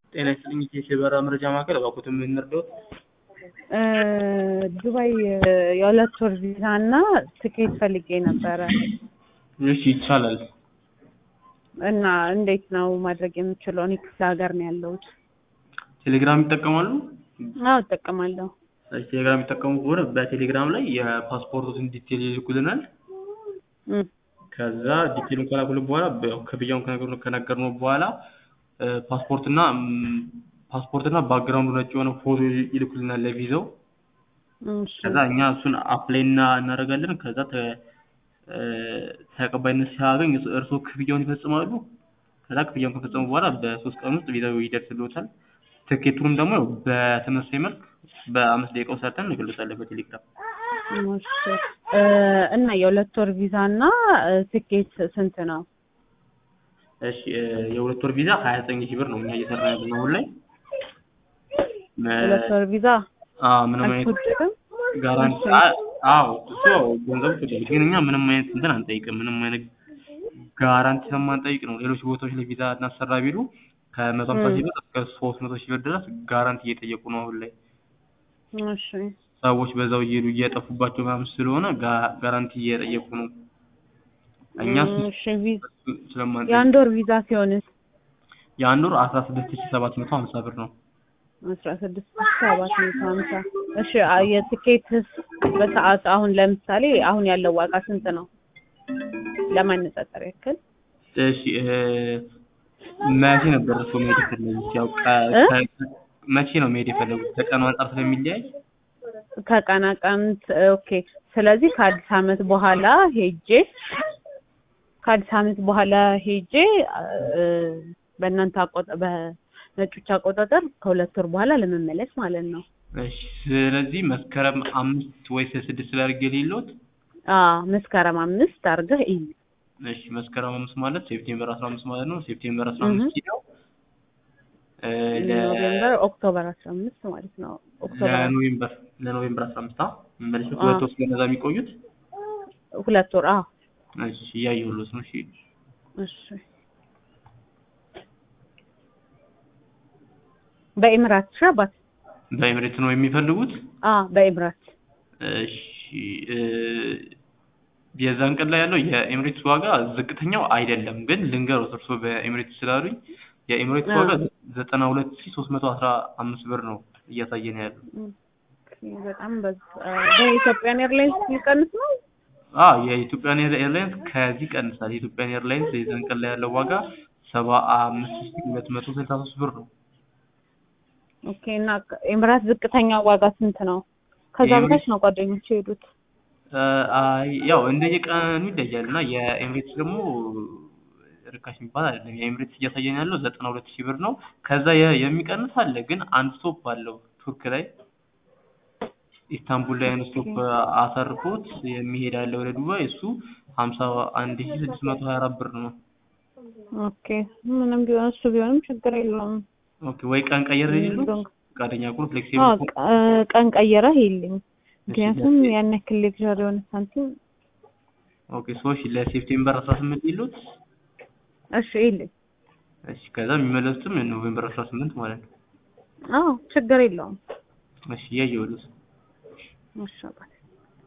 ጤና ይስጥልኝ የበራ መረጃ ማዕከል እባክዎትን ምን እንርዳዎት? ዱባይ የሁለት ወር ቪዛ እና ትኬት ፈልጌ ነበረ እሺ ይቻላል። እና እንዴት ነው ማድረግ የምችለው? እኔ ክፍለ ሀገር ነው ያለሁት። ቴሌግራም ይጠቀማሉ? አዎ እጠቀማለሁ። እሺ ቴሌግራም የሚጠቀሙ ከሆነ በቴሌግራም ላይ የፓስፖርቱን ዲቴል ይልኩልናል። እም፣ ከዛ ዲቴሉን ከላኩልን በኋላ በ- ክፍያውን ከነገሩ- ከነገርነው በኋላ ፓስፖርትና ም፣ ፓስፖርትና ባክግራውንዱ ነጭ የሆነ ፎቶ ይልኩልናል ለቪዛው። እሺ ከዛ እኛ እሱን አፕላይ እና እናደርጋለን። ከዛ ተ እ፣ ተቀባይነት ሲያገኝ እርስ- እርስዎ ክፍያውን ይፈጽማሉ። ከዛ ክፍያውን ከፈጸሙ በኋላ በሶስት ቀን ውስጥ ቪዛው ይደርስልዎታል። ትኬቱንም ደግሞ ያው በተመሳሳይ መልክ በአምስት ደቂቃ ውስጥ ሰርተን እንገልጻለን በቴሌግራም። እሺ እ፣ እና የሁለት ወር ቪዛ እና እ፣ ትኬት ስንት ነው? እሺ እ፣ የሁለት ወር ቪዛ ሀያ ዘጠኝ ሺህ ብር ነው እኛ እየሰራ ያለነው አሁን ላይ። እ፣ ሁለት ወር ቪዛ አዎ ምንም አይነት አልተወደደም? ጋራንቲ እሺ። አ- አዎ እሱ ያው ገንዘቡ ይፈጃል፣ ግን እኛ ምንም አይነት እንትን አንጠይቅም። ምንም አይነት ጋራንቲ ስለማንጠይቅ ነው። ሌሎች ቦታዎች ላይ ቪዛ እናሰራ ቢሉ ከመቶ ሀምሳ ሺህ ብር እስከ ሶስት መቶ ሺህ ብር ድረስ ጋራንቲ እየጠየቁ ነው አሁን ላይ። እሺ ሰዎች በዛው እየሄዱ እየጠፉባቸው ምናምን ስለሆነ ጋ- ጋራንቲ እየጠየቁ ነው። እኛ እሱ- እሺ ቪዛ እሱ ስለማንጠይቅ የአንድ ወር ቪዛ ሲሆንስ የአንድ ወር አስራ ስድስት ሺህ ሰባት መቶ ሀምሳ ብር ነው። አስራ ስድስት ሰባት መቶ ሀምሳ እሺ አ- የትኬትስ በሰዓት አሁን ለምሳሌ አሁን ያለው ዋጋ ስንት ነው? ለማነጻጸር ያክል እሺ እ፣ መቼ ነበር እርስዎ መሄድ የፈለጉት? ያው ቀ- እ? ከ- መቼ ነው መሄድ የፈለጉት? ከቀኑ አንጻር ስለሚለያይ ከቀን ቀን ኦኬ። ስለዚህ ከአዲስ ዓመት በኋላ ሄጄ ከአዲስ ዓመት በኋላ ሄጄ እ፣ በእናንተ አቆጣ በነጮች አቆጣጠር ከሁለት ወር በኋላ ለመመለስ ማለት ነው። እሺ ስለዚህ መስከረም አምስት ወይስ ስድስት ላይ አድርጌ ሌሎት? አዎ መስከረም አምስት አድርገህ እይ። እሺ መስከረም አምስት ማለት ሴፕቴምበር አስራ አምስት ማለት ነው። ሴፕቴምበር አስራ እህ። አምስት ኪሎ እ፣ ለ- ኖቬምበር ኦክቶበር አስራ አምስት ማለት ነው። ኦክቶበር ለኖቬምበር ለኖቬምበር አስራ አምስት አ መመለሻ አዎ። ሁለት ወር ስለነዛ የሚቆዩት ሁለት ወር አዎ። እሺ እያየሁሎት ነው። እሺ እሺ በኢምራት ሻባት በኤምሬት ነው የሚፈልጉት? አ በኢምራት እሺ እ፣ የዛን ቀን ላይ ያለው የኤምሬትስ ዋጋ ዝቅተኛው አይደለም፣ ግን ልንገሮት እርስዎ በኤምሬትስ ስላሉኝ የኤምሬትስ አዎ። ዋጋ ዘጠና ሁለት ሺህ ሶስት መቶ አስራ አምስት ብር ነው እያሳየን ያለው። ኦኬ፣ በጣም በዛ። በኢትዮጵያን ኤርላይንስ ሊቀንስ ነው? አዎ የኢትዮጵያን ኤር- ኤርላይንስ ከዚህ ቀንሳል። የኢትዮጵያን ኤርላይንስ የዛን ቀን ላይ ያለው ዋጋ ሰባ አምስት ሺህ ሁለት መቶ ስልሳ ሶስት ብር ነው። ኦኬ እና ኤምራት ዝቅተኛ ዋጋ ስንት ነው? ከዛ የኤምሬት- በታች ነው ጓደኞች የሄዱት። እ፣ አይ ያው እንደየቀኑ ይለያል እና የኤምሬትስ ደግሞ ርካሽ የሚባል አይደለም። የኤምሬትስ እያሳየን ያለው ዘጠና ሁለት ሺህ ብር ነው። ከዛ የ- የሚቀንስ አለ፣ ግን አንድ ስቶፕ አለው ቱርክ ላይ ኢስታንቡል ላይ አንድ ስቶፕ አሰርፎት የሚሄድ አለ ወደ ዱባይ እሱ ሀምሳ አንድ ሺህ ስድስት መቶ ሀያ አራት ብር ነው። ኦኬ ምንም ቢሆን እሱ ቢሆንም ችግር የለውም። ኦኬ ወይ ቀን ቀየር ሊሉ ዶንክ- ፈቃደኛ ከሆኑ አዎ ፍሌክሲብል ቀ- ቀን ቀየረህ ይልኝ። ምክንያቱም እሺ፣ ያን ያክል ሌክቸር የሆነ ሳንቲም ኦኬ ሶሽ ለሴፕቴምበር አስራ ስምንት ይሉት እሺ ይልኝ። እሺ ከዛ የሚመለሱትም ኖቬምበር አስራ ስምንት ማለት ነው። አዎ ችግር የለውም። እሺ እያየሁልህ እሺ በቃ